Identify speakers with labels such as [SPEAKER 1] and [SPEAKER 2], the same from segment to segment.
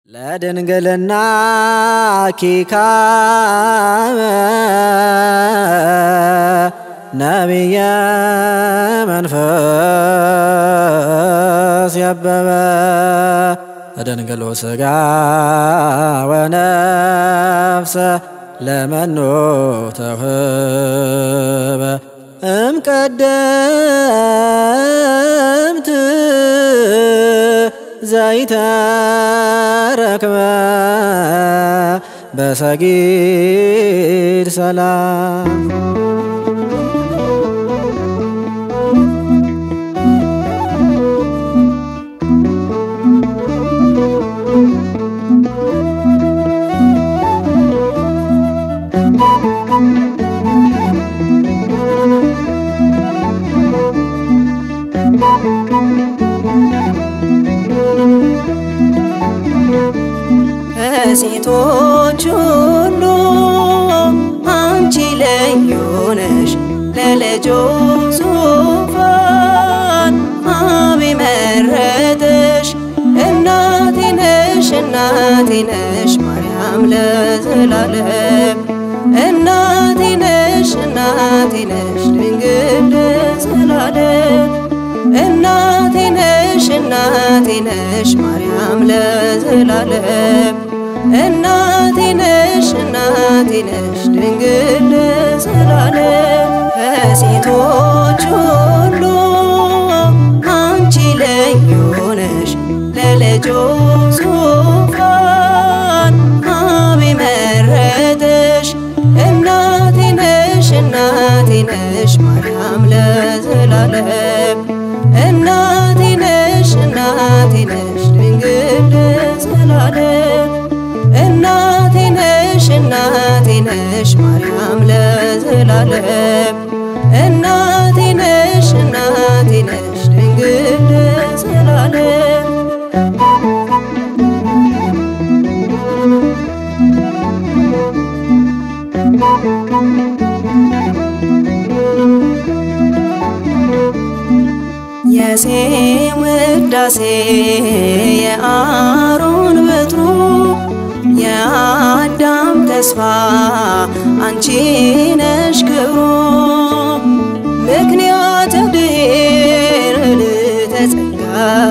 [SPEAKER 1] ለድንግልና ኪካበ ነቢየ መንፈስ ያበበ እደንግሎ ሥጋ ወነፍሰ ለመኑ ተውህበ እምቀደምት ዘይተረክበ በሰጊድ ሰላም
[SPEAKER 2] ከሴቶች ሁሉ አንቺ ልዩ ነሽ፣ ለልጁ ዙፋን አብ መረጠሽ። እናቴ ነሽ እናቴ ነሽ ማርያም ለዘላለም እናቴ ነሽ እናቴ ነሽ ድንግል ለዘላለም እናቴ ነሽ እናቴ ነሽ ማርያም ለዘላለም እናቴ ነሽ እናቴ ነሽ ድንግል ለዘላለም ከሴቶች ሁሉ አንቺ ልዩ ነሽ ለልጁ ዙፋን አብ መረጠሽ እናቴ ነሽ እናቴ ነሽ ማርያም ለዘላለም እናቴ ነሽ እናቴ ነሽ ድንግል ለዘላለም እናቴ ነሽ እናቴ ነሽ ማርያም ለዘላለም እናቴ ነሽ እናቴ ነሽ ድንግል ለዘላለም የሴም ውዳሴ የአሮን በትሩ የአዳም ተስፋ አንቺ ነሽ ክብሩ ምክንያት ድኅነት ተጸጋ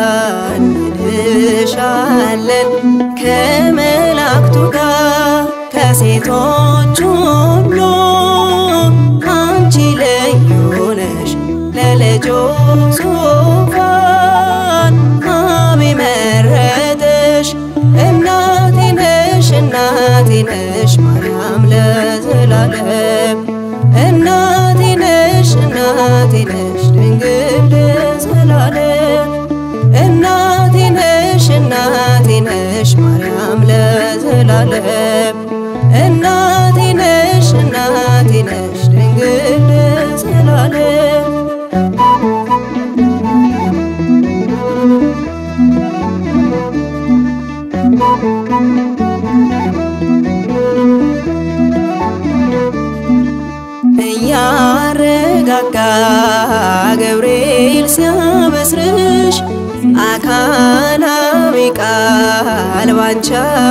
[SPEAKER 2] እንልሻለን ከመላእክቱ ጋር ከሴቶች ሁሉ አንቺ ልዩ ነሽ ለልጁ ዙፋን አብ መረጠሽ እናቴ ነሽ እናቴ ነሽ ማርያም ለዘላለም እናቴ ነሽ እናቴ ነሽ ድንግል ለዘላለም እናቴ ነሽ እናቴ ነሽ ማርያም ለዘላለም እናቴ ነሽ እናቴ ነሽ ድንግል ለዘላለም እያረጋጋ ገብርኤል ሲያበስርሽ አካላዊ ቃል ባንቺ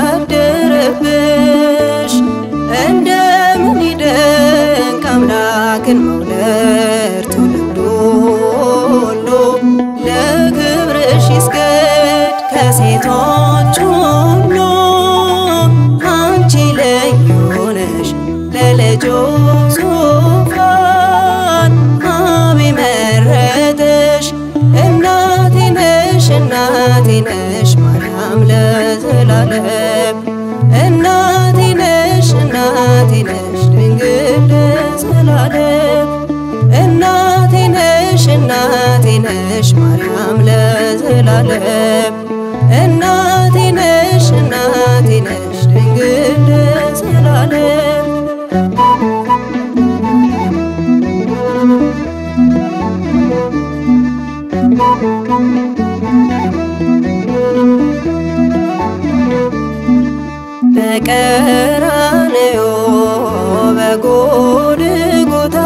[SPEAKER 2] አደረብሽ። እንደምን ይደንቅ አምላክን መውለድ ትውልዱ ሁሉ ለክብርሽ ይስገድ ከሴቶች ሁሉ አንቺ ልዩ ነሽ ለልጁ ዙፋን አብ መረጠሽ እናቴ ነሽ እናቴ ነሽ ማርያም ለዘላለም እናቴ ነሽ እናቴ ነሽ ድንግል ለዘላለም እናቴ ነሽ እናቴ ነሽ ማርያም ለዘላለም እናቴ ነሽ እናቴ ነሽ ድንግል ለዘላለም በቀራንዮ በጎልጎታ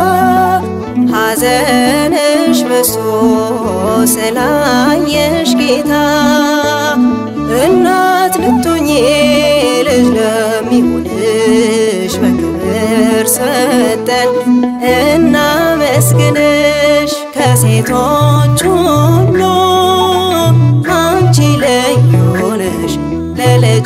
[SPEAKER 2] ሐዘንሽ በሶ ስላየሽ ጌታ እናት ልትሆኚ ልጅ ለሚሆንሽ በክብር ሰጠን እናመስግንሽ ከሴቶች ሁሉ አንቺ ልዩ ነሽ ለልጁ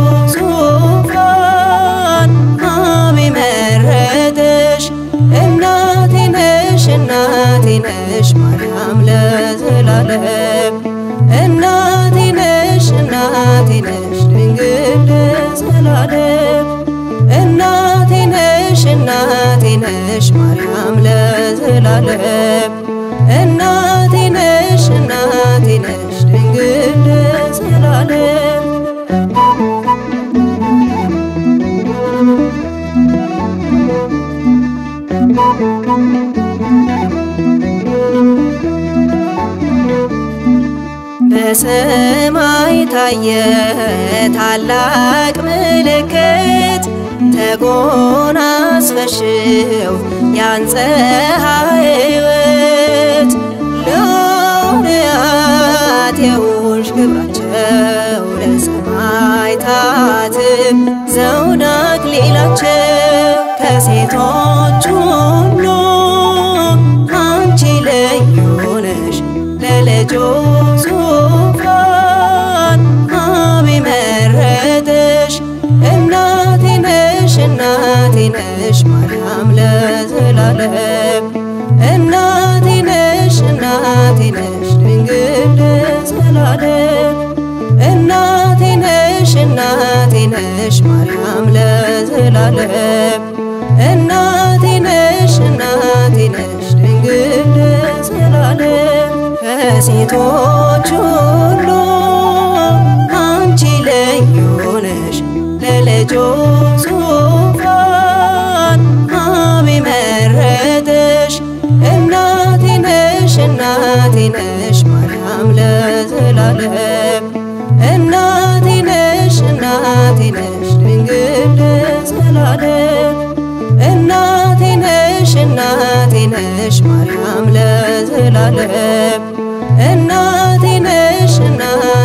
[SPEAKER 2] ዙፋን አብ መረጠሽ እናቴ ነሽ እናቴ ነሽ ማርያም ለዘላለም እናቴ ነሽ እናቴ ነሽ ድንግል ለዘላለም እናቴ ነሽ እናቴ ነሽ ማርያም ለዘላለም እናቴ ነሽ እናቴ ነሽ ድንግል ለዘላለም በሰማይ ታየ ታላቅ ምልክት ተጎናጽፈሽው ያን ፀሐይ ሕይወት ለውርያት የውሽ ክብራቸው ለሰማዕታት ዘውድ አክሊላቸው ከሴቶች ሁሉ አንቺ ልዩ ነሽ ለልጁ ዙፋን አብ መረጠሽ እናቴ ነሽ እናቴ ነሽ ማርያም ለዘላለም እናቴ ነሽ እናቴ ነሽ ድንግል ለዘላለም እናቴ ነሽ እናቴ ነሽ ማርያም ለዘላለም እናቴ ነሽ እናቴ ነሽ ድንግል ለዘላለም ከሴቶች ሁሉ አንቺ ልዩ ነሽ ለልጁ ዙፋን አብ መረጠሽ እናቴ ነሽ እናቴ ነሽ ማርያም ለዘላለም እናቴ ነሽ እናቴ ነሽ ድንግል ለዘላለም እናቴ ነሽ እናቴ ነሽ ማርያም ለዘላለም እናቴ ነሽ እናቴ